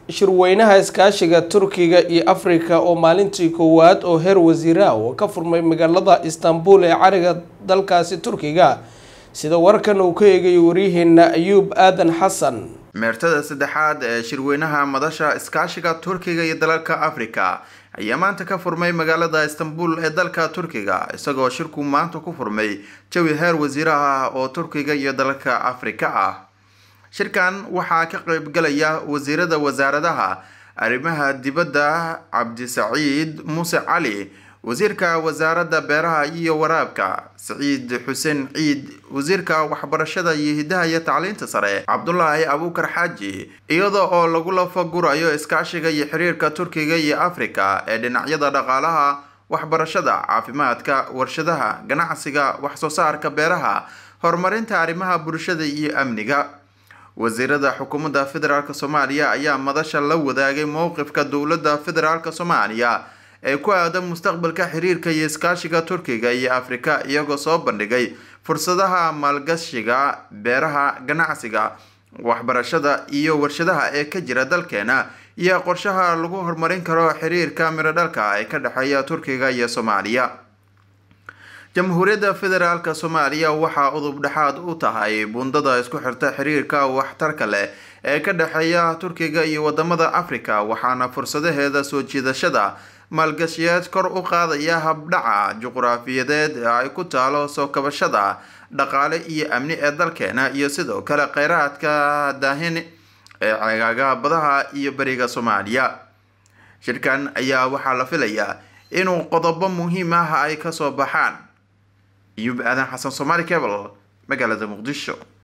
shirweynaha iskaashiga turkiga iyo afrika oo maalintii koowaad oo heer wasiira oo ka furmay magaalada istanbul ee cariga dalkaasi turkiga sida warkan uu ka eegayo waryaheena ayuub aadan xasan meertada saddexaad ee shirweynaha madasha iskaashiga turkiga iyo dalalka afrika ayaa maanta ka furmay magaalada istanbul ee dalka turkiga isagoo shirku maanta ku furmay jawi heer wasiiraha ah oo turkiga iyo dalalka afrika ah shirkan waxaa ka qaybgalaya wasiirada wasaaradaha arrimaha dibadda cabdisaciid muuse cali wasiirka wasaaradda beeraha iyo waraabka saciid xuseen ciid wasiirka waxbarashada iyo hidaha iyo tacliinta sare cabdulaahi abuukar xaaji iyada oo lagu lafagurayo iskaashiga iyo xiriirka turkiga iyo afrika ee dhinacyada dhaqaalaha waxbarashada caafimaadka warshadaha ganacsiga waxsoo saarka beeraha horumarinta arrimaha bulshada iyo amniga wasiirada xukuumadda federaalk soomaaliya ayaa madasha la wadaagay mowqifka dowladda federaalk soomaaliya ee ku aadan mustaqbalka xiriirka iyo iskaashiga turkiga iyo afrika iyagoo soo bandhigay fursadaha maalgashiga beeraha ganacsiga waxbarashada iyo warshadaha ee ka jira dalkeena iyo qorshaha lagu horumarin karo xiriirka mirodhalka ee ka dhexeeya turkiga iyo soomaaliya jamhuuriyadda federaalk soomaaliya waxaa udub dhexaad u tahay bundada isku xirta xiriirka waxtarka leh ee ka dhexeeya turkiga iyo wadamada afrika waxaana fursadaheeda soo jiidashada maalgashiyeed kor u qaadaya habdhaca juqraafiyadeed ee ay ku taalo soo kabashada dhaqaale iyo amni ee dalkeena iyo sidoo kale kheyraadka daahin ee ceegaaga badaha iyo beriga soomaaliya shirkan ayaa waxaa la filayaa inuu qodobo muhiim ah ay kasoo baxaan iyub aadan xasan somaali cable magaalada muqdisho